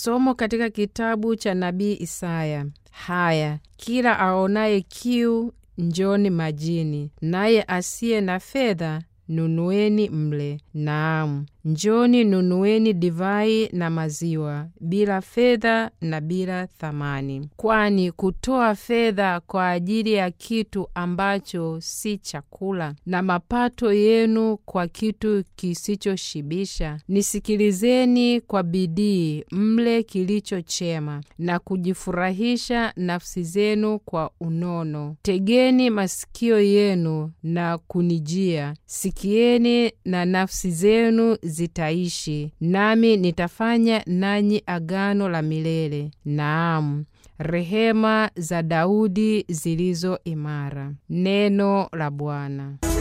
Somo katika kitabu cha nabii Isaya. Haya, kila aonaye kiu, njoni majini, naye asiye na fedha nunueni mle. Naam, njoni nunueni divai na maziwa, bila fedha na bila thamani. Kwani kutoa fedha kwa ajili ya kitu ambacho si chakula, na mapato yenu kwa kitu kisichoshibisha, nisikilizeni kwa bidii, mle kilicho chema, na kujifurahisha nafsi zenu kwa unono. Tegeni masikio yenu na kunijia, sikieni na nafsi zenu zitaishi, nami nitafanya nanyi agano la milele, naam, rehema za Daudi zilizo imara. Neno la Bwana.